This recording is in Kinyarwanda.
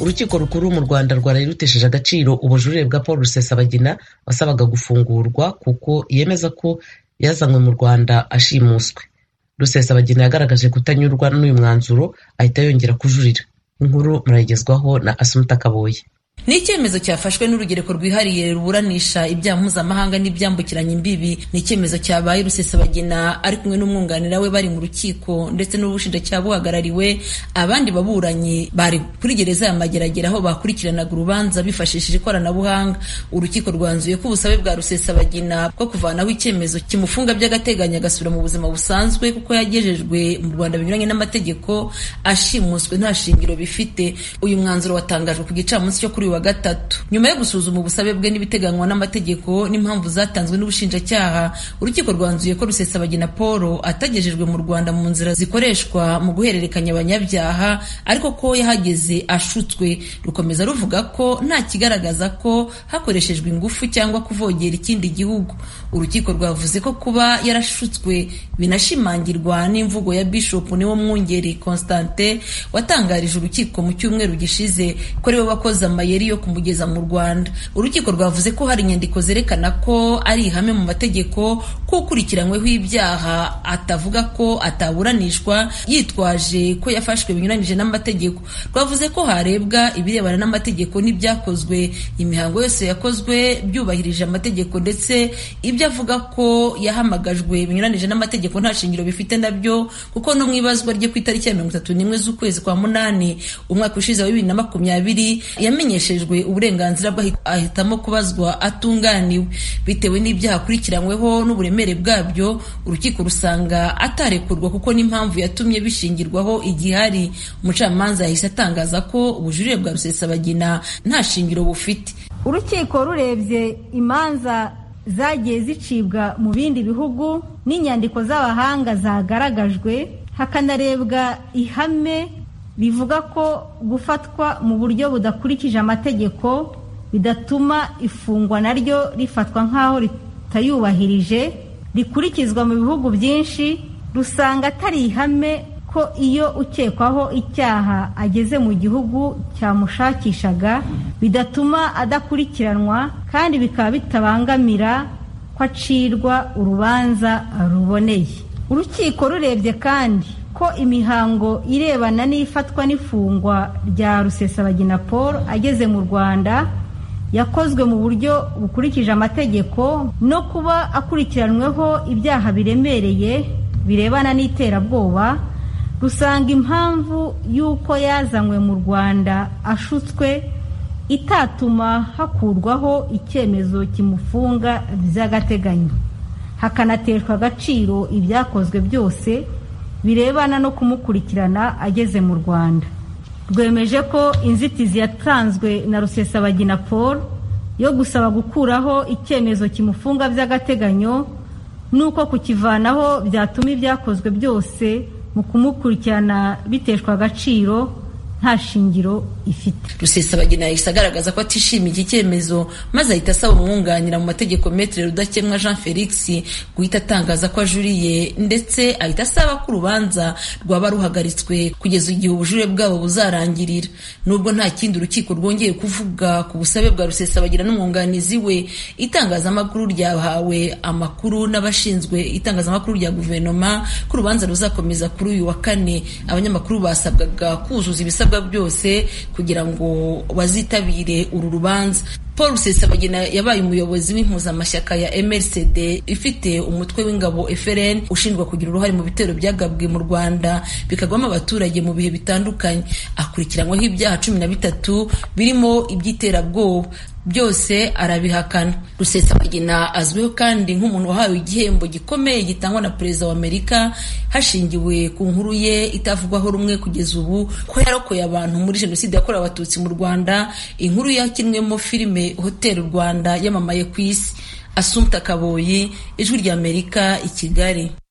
urukiko rukuru mu rwanda rwaraye rutesheje agaciro ubujurire bwa paul rusesabagina wasabaga gufungurwa kuko yemeza ko yazanywe mu rwanda ashimuswe rusesabagina yagaragaje kutanyurwa n'uyu mwanzuro ahita yongera kujurira inkuru murayigezwaho na asumuta kaboye ni icyemezo cyafashwe n'urugereko rwihariye ruburanisha ibyaha mpuzamahanga n'ibyambukiranya imbibi ni icyemezo cyabaye rusesabagina ari kumwe n'umwunganira we bari mu rukiko ndetse n'ubushinjacyaha buhagarariwe abandi baburanyi bari kuri gereza ya mageragere aho bakurikiranaga urubanza bifashishije ikoranabuhanga urukiko rwanzuye ko ubusabe bwa rusesabagina bwo kuvanaho icyemezo kimufunga by'agateganyo agasubira mu buzima busanzwe kuko yagejejwe mu rwanda binyuranye n'amategeko ashimuswe nta shingiro bifite uyu mwanzuro watangajwe ku gicamunsi cyo kuri wa gatatu nyuma yo gusuzuma ubusabe bwe n'ibiteganywa n'amategeko n'impamvu zatanzwe n'ubushinjacyaha urukiko rwanzuye ko rusesabagina paul atagejejwe mu rwanda mu nzira zikoreshwa mu guhererekanya abanyabyaha ariko ko yahageze ashutswe rukomeza ruvuga ko nta kigaragaza ko hakoreshejwe ingufu cyangwa kuvogera ikindi gihugu urukiko rwavuze ko kuba yarashutswe binashimangirwa n'imvugo ya bishop niwo mwungeri constantin watangarije urukiko mu cyumweru gishize ko ariwe wakoze amayeri yo kumugeza mu Rwanda urukiko rwavuze ko hari inyandiko zerekana ko ari ihame mu mategeko ko ukurikiranyweho ibyaha atavuga ko ataburanishwa yitwaje ko yafashwe binyuranyije n'amategeko rwavuze ko harebwa ibirebana n'amategeko n'ibyakozwe imihango yose yakozwe byubahirije amategeko ndetse ibyo avuga ko yahamagajwe binyuranyije n'amategeko nta shingiro bifite nabyo kuko no mu ibazwa rye ku itariki ya mirongo itatu n'imwe z'ukwezi kwa munani umwaka ushize wa bibiri na makumyabiri yamenyeshe uburenganzira bwe ahitamo kubazwa atunganiwe bitewe n'ibyaha akurikiranyweho n'uburemere bwabyo urukiko rusanga atarekurwa kuko n'impamvu yatumye bishingirwaho igihari umucamanza yahise atangaza ko ubujurire bwa rusesabagina nta shingiro bufite urukiko rurebye imanza zagiye zicibwa mu bindi bihugu n'inyandiko z'abahanga zagaragajwe hakanarebwa ihame bivuga ko gufatwa mu buryo budakurikije amategeko bidatuma ifungwa naryo rifatwa nk'aho ritayubahirije rikurikizwa mu bihugu byinshi rusanga atari ihame ko iyo ukekwaho icyaha ageze mu gihugu cyamushakishaga bidatuma adakurikiranwa kandi bikaba bitabangamira ko acirwa urubanza ruboneye urukiko rurebye kandi ko imihango irebana n'ifatwa n'ifungwa rya rusesabagina paul ageze mu rwanda yakozwe mu buryo bukurikije amategeko no kuba akurikiranyweho ibyaha biremereye birebana n'iterabwoba rusanga impamvu y'uko yazanywe mu rwanda ashutswe itatuma hakurwaho icyemezo kimufunga by'agateganyo hakanateshwa agaciro ibyakozwe byose birebana no kumukurikirana ageze mu rwanda rwemeje ko inzitizi yatanzwe na rusesabagina paul yo gusaba gukuraho icyemezo kimufunga by'agateganyo n'uko kukivanaho byatuma ibyakozwe byose mu kumukurikirana biteshwa agaciro nta shingiro ifite rusesabagina yahise agaragaza ko atishimiye iki cyemezo maze ahita asaba umwunganira mu mategeko metere rudakemwa jean felix guhita atangaza ko ajuriye ndetse ahita asaba ko urubanza rwaba ruhagaritswe kugeza igihe ubujurire bwabo buzarangirira nubwo nta kindi urukiko rwongeye kuvuga ku busabe bwa rusesabagina n'umwunganizi we itangazamakuru ryahawe amakuru n'abashinzwe itangazamakuru rya guverinoma ko urubanza ruzakomeza kuri uyu wa kane abanyamakuru basabwaga kuzuza ibisabwa byose kugira ngo bazitabire uru rubanza paul rusesabagina yabaye umuyobozi w'impuzamashyaka ya mrcd ifite umutwe w'ingabo frn ushinjwa kugira uruhare mu bitero byagabwe mu rwanda bikagwamo abaturage mu bihe bitandukanye akurikiranyweho ibyaha cumi na bitatu birimo iby'iterabwoba byose arabihakana rusesabagina azwiho kandi nk'umuntu wahawe igihembo gikomeye gitangwa na perezida wa amerika hashingiwe ku nkuru ye itavugwaho rumwe kugeza ubu ko yarokoye abantu muri jenoside yakorewe abatutsi mu rwanda inkuru yakinwemo filime hoteli rwanda yamamaye ku isi asumta kaboyi ijwi ry'amerika i kigali